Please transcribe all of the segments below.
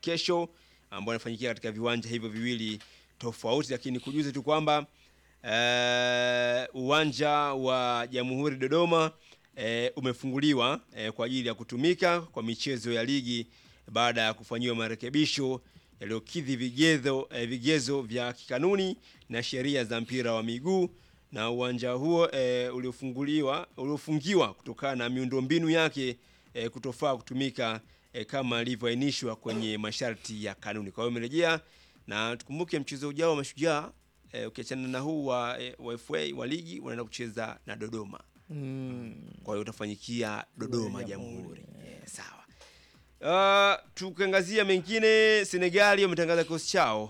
kesho ambao inafanyikia katika viwanja hivyo viwili tofauti, lakini kujuze tu kwamba eh, uwanja wa Jamhuri Dodoma eh, umefunguliwa eh, kwa ajili ya kutumika kwa michezo ya ligi baada ya kufanyiwa marekebisho yaliyokidhi vigezo, eh, vigezo vya kikanuni na sheria za mpira wa miguu na uwanja huo eh, uliofunguliwa uliofungiwa kutokana na miundombinu yake eh, kutofaa kutumika eh, kama ilivyoainishwa kwenye masharti ya kanuni. Kwa hiyo umerejea na tukumbuke mchezo ujao wa Mashujaa eh, ukiachana na huu wa, eh, wa FA wa ligi wanaenda kucheza na Dodoma. Mm. Kwa hiyo utafanyikia Dodoma Jamhuri, Jamhuri. Yeah, sawa. Uh, tukiangazia mengine, Senegali wametangaza kikosi chao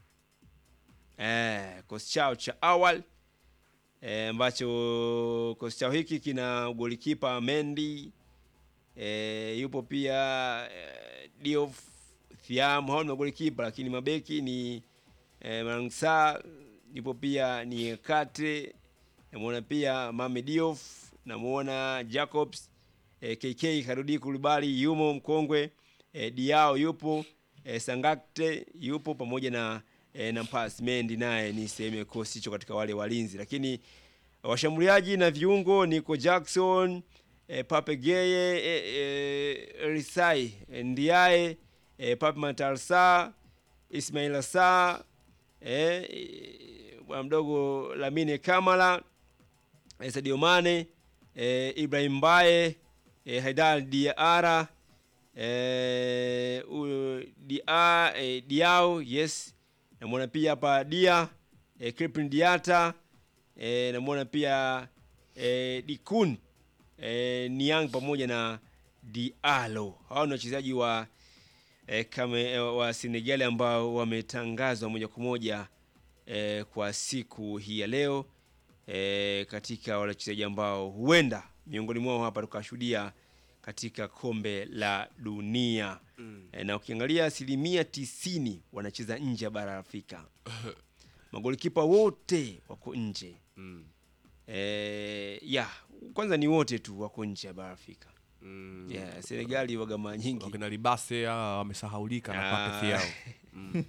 eh, kikosi chao cha awali eh, ambacho kikosi chao hiki kina golikipa Mendy eh, yupo pia eh, Diouf Thiam, hao ni magolikipa, lakini mabeki ni eh, Mangsa, yupo pia ni Kate, namuona pia Mame Diouf, namuona Jacobs eh, KK Karudi Kulibali yumo mkongwe eh, Diao yupo eh, Sangakte yupo pamoja na eh, Nampas Mendi naye ni sehemu ya kikosi hicho katika wale walinzi, lakini washambuliaji na viungo Nico Jackson eh, Pape Geye eh, eh, Risai eh, Ndiaye eh, Pape Matarsa Ismail Sa eh, eh, bwana mdogo Lamine Kamala eh, Sadio Mane eh, Ibrahim Mbaye eh, Haidar Diara eh, u- Dia, eh, Diao yes namwona pia hapa Dia eh, Crepin Diata eh, namwona pia eh, Dikun eh, Niang pamoja na Diallo. Hao ni wachezaji wa eh, kame, eh, wa Senegali ambao wametangazwa moja kwa moja eh, kwa siku hii ya leo eh, katika wale wachezaji ambao huenda miongoni mwao hapa tukashuhudia katika kombe la dunia Mm. eh, na ukiangalia asilimia tisini wanacheza nje ya bara la Afrika. Magolikipa wote wako nje Mm. eh, ya kwanza ni wote tu wako nje ya bara la Afrika. Mm. Yeah, Senegali waga mara nyingi wakina libase hawa wamesahaulika na Ah. pakethi yao mm.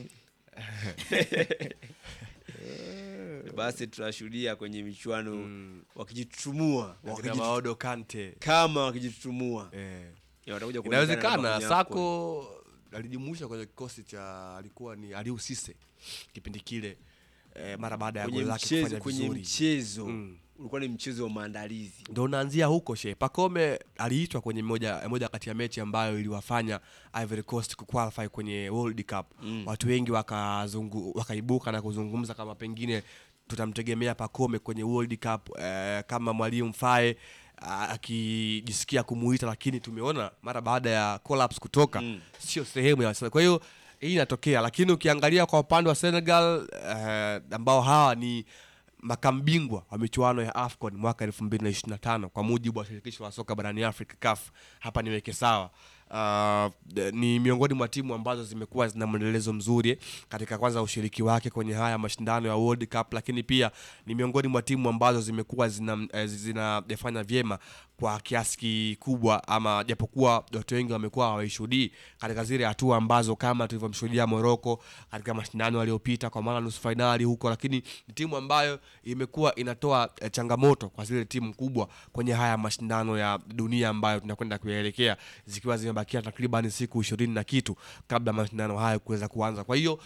basi tunashuhudia kwenye michuano Mm. wakijitutumua wakina wakijit- maodo kante kama wakijitutumua eh. Ya, watakuja kuonekana inawezekana kwenye AFCON. sako alijumuisha kwenye kikosi cha alikuwa ni aliu sise kipindi kile eh, mara baada ya kwenye goli lake mchezo kufanya kwenye vizuri mchezo Mm. ulikuwa ni mchezo wa maandalizi ndo unaanzia huko she pakome aliitwa kwenye moja, moja kati ya mechi ambayo iliwafanya ivory coast kuqualify kwenye world cup Mm. watu wengi wakazungu, wakaibuka na kuzungumza kama pengine tutamtegemea pakome kwenye world cup eh, kama mwalimu fae ah, akijisikia kumuita lakini tumeona mara baada ya collapse kutoka Mm. sio sehemu ya kwa hiyo hii inatokea lakini ukiangalia kwa upande wa senegal eh, ambao hawa ni makambingwa wa michuano ya afcon mwaka 2025 kwa mujibu wa shirikisho la soka barani afrika caf hapa niweke sawa Uh, ni miongoni mwa timu ambazo zimekuwa zina mwendelezo mzuri katika kwanza ushiriki wake kwenye haya mashindano ya World Cup, lakini pia ni miongoni mwa timu ambazo zimekuwa zina, eh, zinafanya vyema kwa kiasi kikubwa, ama japokuwa watu wengi wamekuwa hawaishuhudii katika zile hatua ambazo kama tulivyomshuhudia Morocco katika mashindano yaliyopita, kwa maana nusu fainali huko, lakini ni timu ambayo imekuwa inatoa eh, changamoto kwa zile timu kubwa kwenye haya mashindano ya dunia ambayo tunakwenda kuyaelekea zikiwa zimebakia takriban siku ishirini na kitu kabla mashindano hayo kuweza kuanza. Kwa hiyo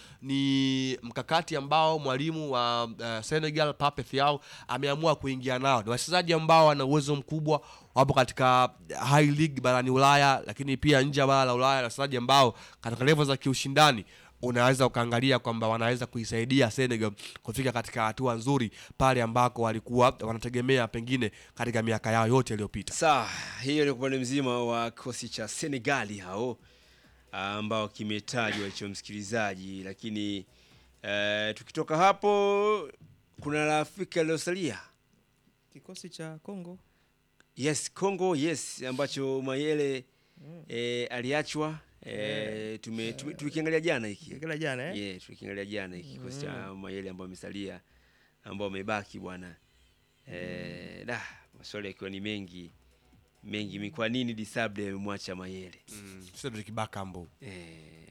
ni mkakati ambao mwalimu wa uh, Senegal Pape Thiaw ameamua kuingia nao. Ni wachezaji ambao wana uwezo mkubwa, wapo katika high league barani Ulaya, lakini pia nje ya bara la Ulaya, na wachezaji ambao katika level za kiushindani unaweza ukaangalia kwamba wanaweza kuisaidia Senegal kufika katika hatua nzuri pale ambako walikuwa wanategemea pengine katika miaka yao yote iliyopita. Sawa, hiyo ni upande mzima wa kikosi cha Senegali hao ambao kimetajwa hicho msikilizaji, lakini eh, tukitoka hapo kuna la Afrika iliyosalia Kikosi cha Kongo yes, Congo yes, ambacho Mayele eh, aliachwa eh, Eh, tume, tume, tulikiangalia jana hiki kila jana eh? yeah, tulikiangalia jana hiki kikosi cha Mayele ambao amesalia ambao amebaki bwana eh, da maswali yakiwa ni mengi mengi, mi kwa nini Disable amemwacha Mayele Mm, Cedric Bakambu eh,